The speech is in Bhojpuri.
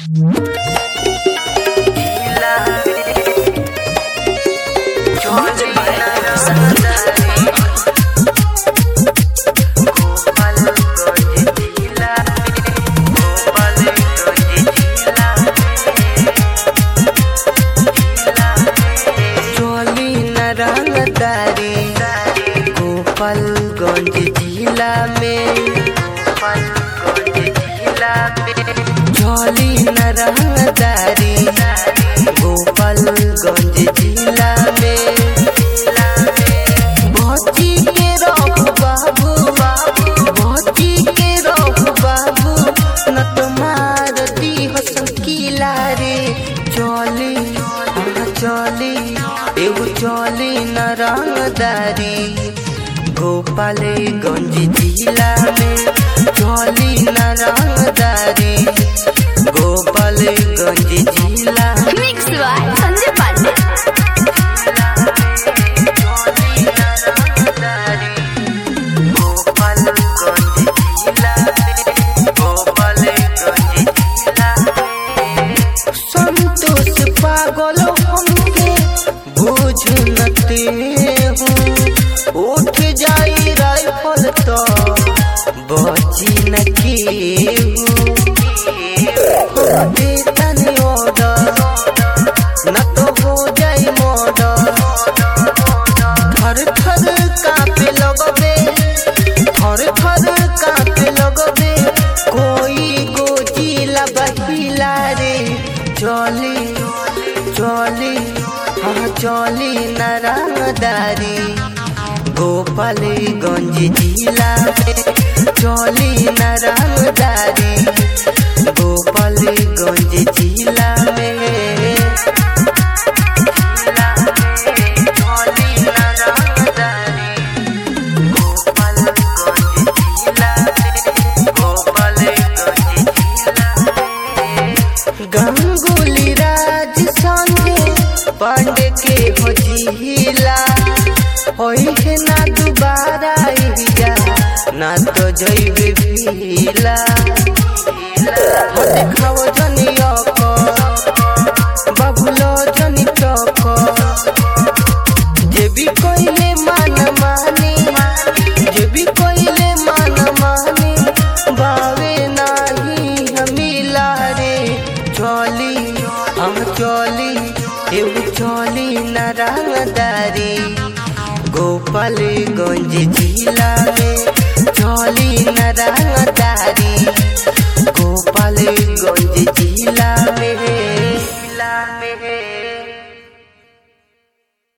चोली न रंगदारी गोपालगंज जिला में गोपालगंज जिला में चोली न रंगदारी गोपालगंज जिला में भौजी के रहो बाबू भौजी के रहो बाबू न तुम्हार दी हो संकीला रे चोली हाँ चोली एगो चोली न रंगदारी गोपालगंज जिला में चोली न रंगदारी गोपालगंज जिला में मिक्स बाय संजय पांडे संतोष पागल हमके बुझ नते हूँ उठ जाई राइफल तो बची न के तन ऑर्डर न तो हो जाई मर्डर थर थर कांपे लगबे थर थर कांपे लगबे कोई गोजिला बहिला रे चली चली हाँ चली नारायणदारी गोपालगंज जिला में चली नारायणदारी गोपालगंज जिला में गंगुली राज संगे पांडे के हो जिला होई है ना दोबारा इजा ना तो जइबे भीला हो देखाओ जनी अको बाबुलो जनी टको जे भी कोइले मान मानी जे भी कोइले मान मानी बावे नाही हमिला रे चली हम चली एउ चली नारायणदारी गोपालगंज जिला में चली नारायण